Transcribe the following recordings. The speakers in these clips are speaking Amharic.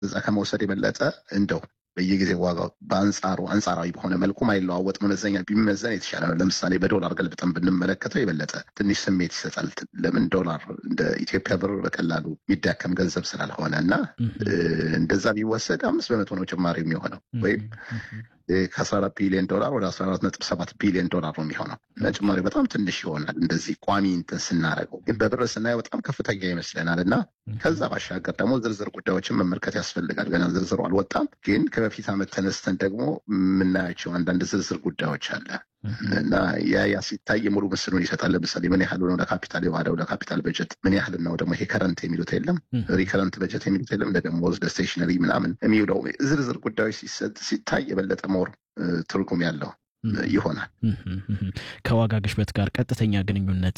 እዛ ከመውሰድ የበለጠ እንደው በየጊዜ ዋጋው በአንጻሩ አንጻራዊ በሆነ መልኩ ማይለዋወጥ መመዘኛ ቢመዘን የተሻለ ነው። ለምሳሌ በዶላር ገልብጠን ብንመለከተው የበለጠ ትንሽ ስሜት ይሰጣል። ለምን ዶላር እንደ ኢትዮጵያ ብር በቀላሉ የሚዳከም ገንዘብ ስላልሆነ እና እንደዛ ቢወሰድ አምስት በመቶ ነው ጭማሪ የሚሆነው ወይም ከአስራ አራት ቢሊዮን ዶላር ወደ አስራ አራት ነጥብ ሰባት ቢሊዮን ዶላር ነው የሚሆነው እና ጭማሪ በጣም ትንሽ ይሆናል። እንደዚህ ቋሚ እንትን ስናደርገው ግን በብር ስናየው በጣም ከፍተኛ ይመስለናል እና ከዛ ባሻገር ደግሞ ዝርዝር ጉዳዮችን መመልከት ያስፈልጋል። ገና ዝርዝሩ አልወጣም፣ ግን ከበፊት ዓመት ተነስተን ደግሞ የምናያቸው አንዳንድ ዝርዝር ጉዳዮች አለ እና ያ ያ ሲታይ ሙሉ ምስሉን ይሰጣል። ለምሳሌ ምን ያህል ነው ለካፒታል የዋለው ለካፒታል በጀት ምን ያህል ነው ደግሞ ይሄ ከረንት የሚሉት የለም ሪከረንት በጀት የሚሉት የለም ለደሞዝ ለስቴሽነሪ ምናምን የሚውለው ዝርዝር ጉዳዮች ሲታይ የበለጠ ሞር ትርጉም ያለው ይሆናል። ከዋጋ ግሽበት ጋር ቀጥተኛ ግንኙነት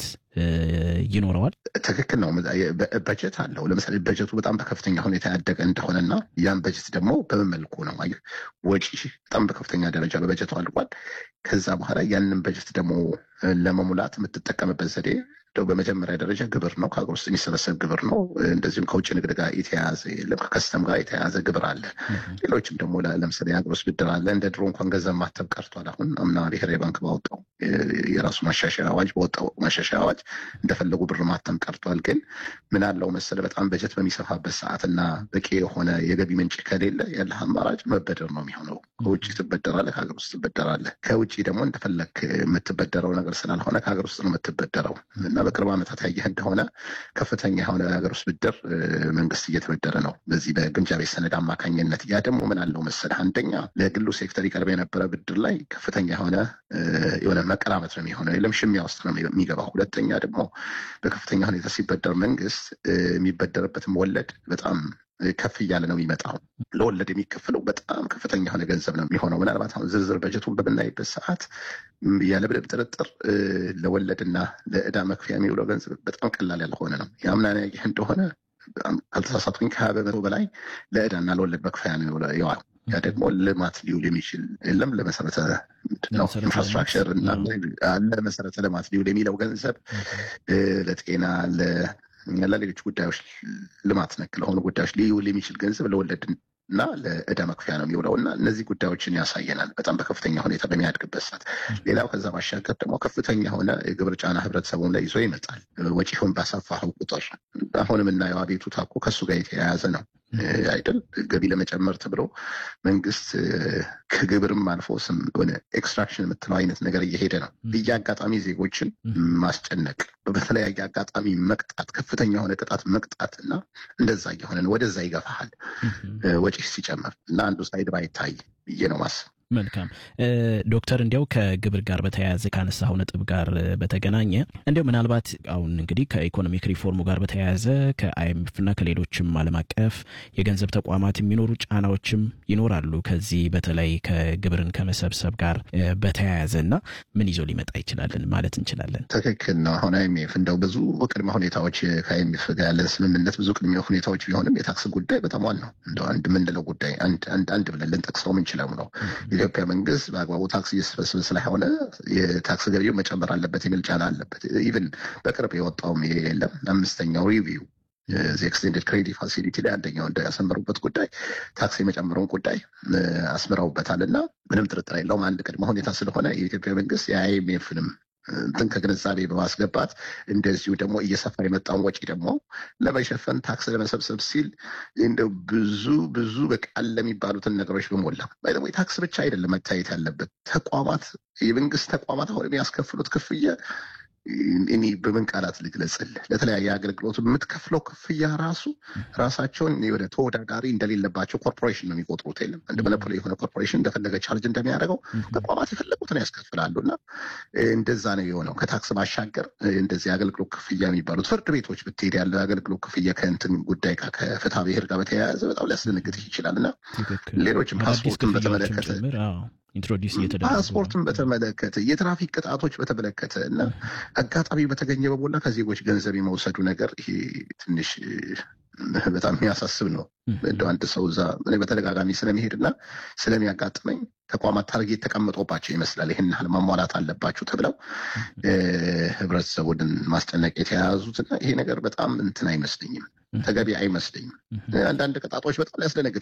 ይኖረዋል። ትክክል ነው። በጀት አለው። ለምሳሌ በጀቱ በጣም በከፍተኛ ሁኔታ ያደገ እንደሆነና ያን በጀት ደግሞ በምን መልኩ ነው ወጪ በጣም በከፍተኛ ደረጃ በበጀቱ አልቋል። ከዛ በኋላ ያንን በጀት ደግሞ ለመሙላት የምትጠቀምበት ዘዴ እንደው በመጀመሪያ ደረጃ ግብር ነው። ከሀገር ውስጥ የሚሰበሰብ ግብር ነው። እንደዚሁም ከውጭ ንግድ ጋር የተያያዘ የለም፣ ከከስተም ጋር የተያያዘ ግብር አለ። ሌሎችም ደግሞ ለምሳሌ የሀገር ውስጥ ብድር አለ። እንደ ድሮ እንኳን ገንዘብ ማተብ ቀርቷል። አሁን አምና ብሔራዊ ባንክ ባወጣው የራሱ ማሻሻያ አዋጅ በወጣው ማሻሻያ አዋጅ እንደፈለጉ ብር ማተም ቀርቷል። ግን ምን አለው መሰለ በጣም በጀት በሚሰፋበት ሰዓት እና በቂ የሆነ የገቢ ምንጭ ከሌለ ያለህ አማራጭ መበደር ነው የሚሆነው። ከውጭ ትበደራለህ፣ ከሀገር ውስጥ ትበደራለህ። ከውጭ ደግሞ እንደፈለግ የምትበደረው ነገር ስላልሆነ ከሀገር ውስጥ ነው የምትበደረው እና በቅርብ ዓመታት ያየህ እንደሆነ ከፍተኛ የሆነ የሀገር ውስጥ ብድር መንግስት እየተበደረ ነው በዚህ በግምጃ ቤት ሰነድ አማካኝነት። ያ ደግሞ ምን አለው መሰለህ አንደኛ ለግሉ ሴክተር ይቀርብ የነበረ ብድር ላይ ከፍተኛ የሆነ የሆነ መቀራመት ነው የሚሆነው፣ የለም ሽሚያ ውስጥ ነው የሚገባው። ሁለተኛ ደግሞ በከፍተኛ ሁኔታ ሲበደር መንግስት የሚበደርበትም ወለድ በጣም ከፍ እያለ ነው የሚመጣው። ለወለድ የሚከፍለው በጣም ከፍተኛ የሆነ ገንዘብ ነው የሚሆነው። ምናልባት አሁን ዝርዝር በጀቱን በምናይበት ሰዓት ያለምንም ጥርጥር ለወለድና ለዕዳ መክፈያ የሚውለው ገንዘብ በጣም ቀላል ያልሆነ ነው። የአምናን ያየህ እንደሆነ ካልተሳሳትኩኝ ከሀያ በመቶ በላይ ለዕዳና ለወለድ መክፈያ ነው የዋለው። ያ ደግሞ ልማት ሊውል የሚችል የለም ለመሰረተ ነው ኢንፍራስትራክቸር እና ለመሰረተ ልማት ሊውል የሚለው ገንዘብ ለጤና ለሌሎች ጉዳዮች ልማት ነክ ለሆኑ ጉዳዮች ሊውል የሚችል ገንዘብ ለወለድ እና ለዕዳ መክፈያ ነው የሚውለው እና እነዚህ ጉዳዮችን ያሳየናል በጣም በከፍተኛ ሁኔታ በሚያድግበት ሰዓት። ሌላው ከዛ ባሻገር ደግሞ ከፍተኛ የሆነ የግብር ጫና ህብረተሰቡን ላይ ይዞ ይመጣል። ወጪውን ባሰፋኸው ቁጥር አሁን የምናየው አቤቱታ እኮ ከእሱ ጋር የተያያዘ ነው አይደል? ገቢ ለመጨመር ተብሎ መንግስት ከግብርም አልፎ ስም ሆነ ኤክስትራክሽን የምትለው አይነት ነገር እየሄደ ነው። በየአጋጣሚ ዜጎችን ማስጨነቅ፣ በተለያየ አጋጣሚ መቅጣት፣ ከፍተኛ የሆነ ቅጣት መቅጣት እና እንደዛ እየሆነ ነው። ወደዛ ይገፋሃል ወጪ ሲጨምር እና አንዱ ሳይድ ባይታይ ብዬ ነው ማስብ። መልካም ዶክተር፣ እንዲያው ከግብር ጋር በተያያዘ ካነሳው ነጥብ ጋር በተገናኘ እንዲያው ምናልባት አሁን እንግዲህ ከኢኮኖሚክ ሪፎርሙ ጋር በተያያዘ ከአይኤምኤፍ እና ከሌሎችም ዓለም አቀፍ የገንዘብ ተቋማት የሚኖሩ ጫናዎችም ይኖራሉ። ከዚህ በተለይ ከግብርን ከመሰብሰብ ጋር በተያያዘ እና ምን ይዞ ሊመጣ ይችላልን ማለት እንችላለን? ትክክል ነው። አሁን አይኤምኤፍ እንደው ብዙ ቅድመ ሁኔታዎች ከአይኤምኤፍ ጋር ያለ ስምምነት ብዙ ቅድመ ሁኔታዎች ቢሆንም የታክስ ጉዳይ በጣም ዋናው እንደው አንድ የምንለው ጉዳይ አንድ ብለን ልንጠቅሰው ምንችለው ነው የኢትዮጵያ መንግስት በአግባቡ ታክስ እየሰበሰበ ስለሆነ የታክስ ገቢው መጨመር አለበት የሚል ጫና አለበት። ኢቭን በቅርብ የወጣውም የለም አምስተኛው ሪቪው ኤክስቴንደድ ክሬዲት ፋሲሊቲ ላይ አንደኛው እንዳያሰመሩበት ጉዳይ ታክስ የመጨመሩን ጉዳይ አስምረውበታል እና ምንም ጥርጥር የለውም አንድ ቅድመ ሁኔታ ስለሆነ የኢትዮጵያ መንግስት የአይኤምኤፍንም እንትን ከግንዛቤ በማስገባት እንደዚሁ ደግሞ እየሰፋ የመጣውን ወጪ ደግሞ ለመሸፈን ታክስ ለመሰብሰብ ሲል እንደው ብዙ ብዙ በቃል ለሚባሉትን ነገሮች በሞላ ደግሞ የታክስ ብቻ አይደለም መታየት ያለበት ተቋማት የመንግስት ተቋማት አሁን የሚያስከፍሉት ክፍያ እኔ በምን ቃላት ልግለጽልህ? ለተለያየ አገልግሎት የምትከፍለው ክፍያ ራሱ ራሳቸውን ወደ ተወዳዳሪ እንደሌለባቸው ኮርፖሬሽን ነው የሚቆጥሩት። የለም እንደ መለፖሊ የሆነ ኮርፖሬሽን እንደፈለገ ቻርጅ እንደሚያደርገው ተቋማት የፈለጉትን ያስከፍላሉ። እና እንደዛ ነው የሆነው። ከታክስ ባሻገር እንደዚህ አገልግሎት ክፍያ የሚባሉት ፍርድ ቤቶች ብትሄድ ያለ አገልግሎት ክፍያ ከእንትን ጉዳይ ጋር ከፍትሐ ብሔር ጋር በተያያዘ በጣም ሊያስደነግጥህ ይችላል። እና ሌሎችም ፓስፖርትን በተመለከተ ኢንትሮዲስ እየተደረገ ፓስፖርትን በተመለከተ የትራፊክ ቅጣቶች በተመለከተ እና አጋጣሚ በተገኘ በሞላ ከዜጎች ገንዘብ የመውሰዱ ነገር ይሄ ትንሽ በጣም የሚያሳስብ ነው። እንደ አንድ ሰው እዛ እኔ በተደጋጋሚ ስለሚሄድ እና ስለሚያጋጥመኝ ተቋማት ታርጌት ተቀምጦባቸው ይመስላል ይህን ያህል ማሟላት አለባችሁ ተብለው ህብረተሰቡን ማስጨነቅ የተያያዙት እና ይሄ ነገር በጣም እንትን አይመስለኝም፣ ተገቢ አይመስለኝም። አንዳንድ ቅጣቶች በጣም ሊያስደነግጥ